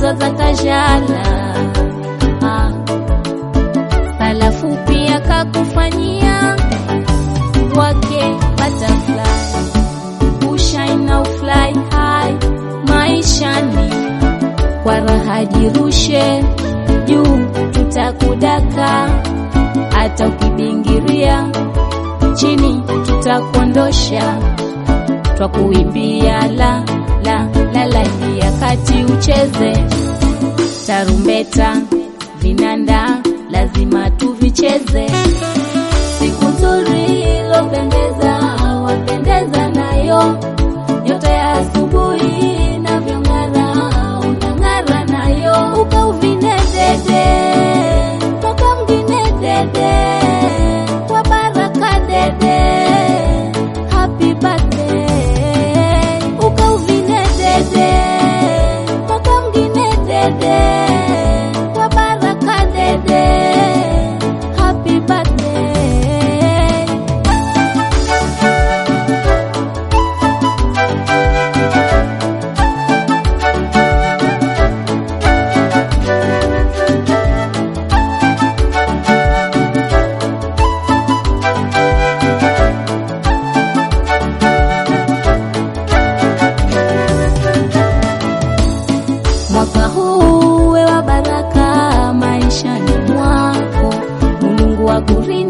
pesa za kajala ah. Sala fupi akakufanyia wake butterfly ushine na ufly high maishani kwa raha jirushe juu tutakudaka hata ukibingiria chini tutakuondosha twakuimbia la la la la ingia kati ucheze tarumbeta vinanda lazima tuvicheze siku nzuri ilopendeza wapendeza nayo nyota ya asubuhi navyong'ara unang'ara nayo ukauvine dede toka mgine dede kwa baraka dede happy birthday ukauvine dede toka mgine dede kwa baraka dede happy birthday Mwaka huu uwe wa baraka maishani mwako, Mungu akurinda